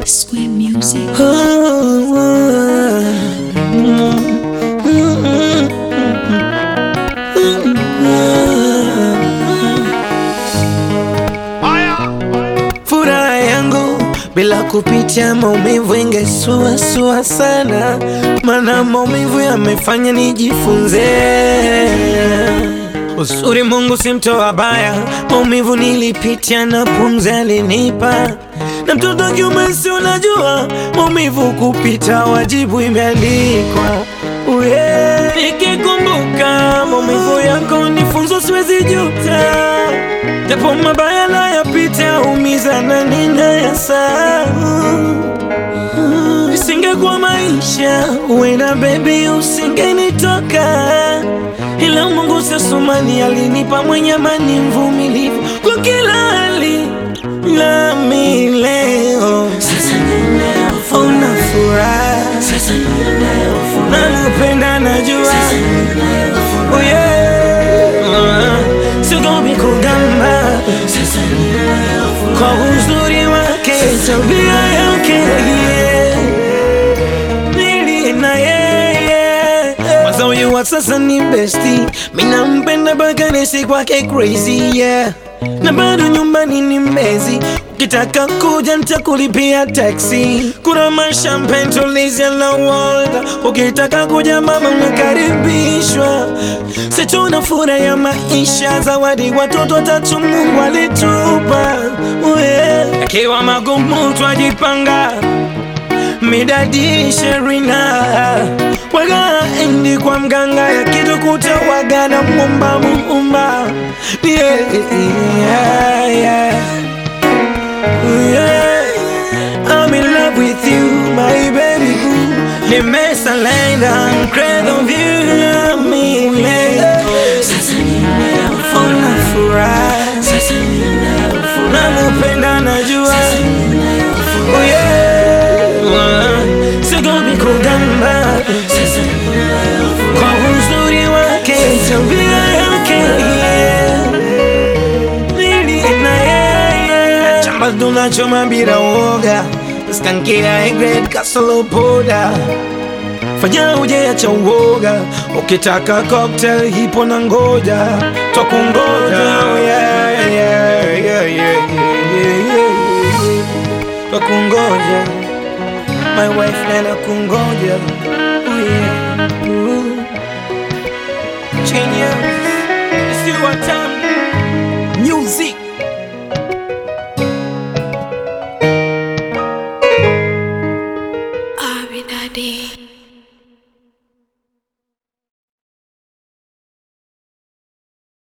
Square Music. Furaha yangu bila kupitia maumivu ingesuasua sana, mana maumivu yamefanya nijifunze uzuri. Mungu si mtoa baya, maumivu nilipitia na pumzi alinipa, na mtoto wa kiume si unajua, maumivu kupita wajibu imeandikwa. Uye, nikikumbuka maumivu yako ni funzo, siwezi juta japo mabaya nayapita, umiza na ninayasahau. Isingekuwa maisha, uenda baby, usingenitoka, ila Mungu sasumani alinipa mwenye amani, mvumilivu kwa kila hali, nami leo una furaha, nakupenda, najua Oh yeah. Sigomi kugamba kwa uzuri wake, tabia yake yeah. Nili na yeye Kwanza huyu wa sasa ni besti, mina mpenda mpaka nisi kwake crazy yeah. Na bado nyumbani ni mbezi, ukitaka kuja nitakulipia taxi. Kuna mashampen tulizia na water, ukitaka kuja mama unakaribishwa. Situna furaha ya maisha, zawadi watoto watatu Mungu alitupa yeah. Akiwa magumu twajipanga midadi sherina waga endi kwa mganga yakitukuta waga na mumba muumba yeah, yeah, yeah. Yeah. I'm in love with you my baby boo nimesalenda crazy of you mimi Una furaha nakupenda najua Oh yeah. Sigomi kugamba kwa uzuri wake, tabia yake yeah. Nili na yeye chamba tunachoma bila uoga, skankia egret kasolo poda fanya ujeacha uoga, ukitaka cocktail hipo na ngoja twakungoja oh yeah, yeah, yeah, yeah, yeah, yeah. Twakungoja my wife nana kungoja oh yeah. Ooh. Genius. It's you what time music Abinadi.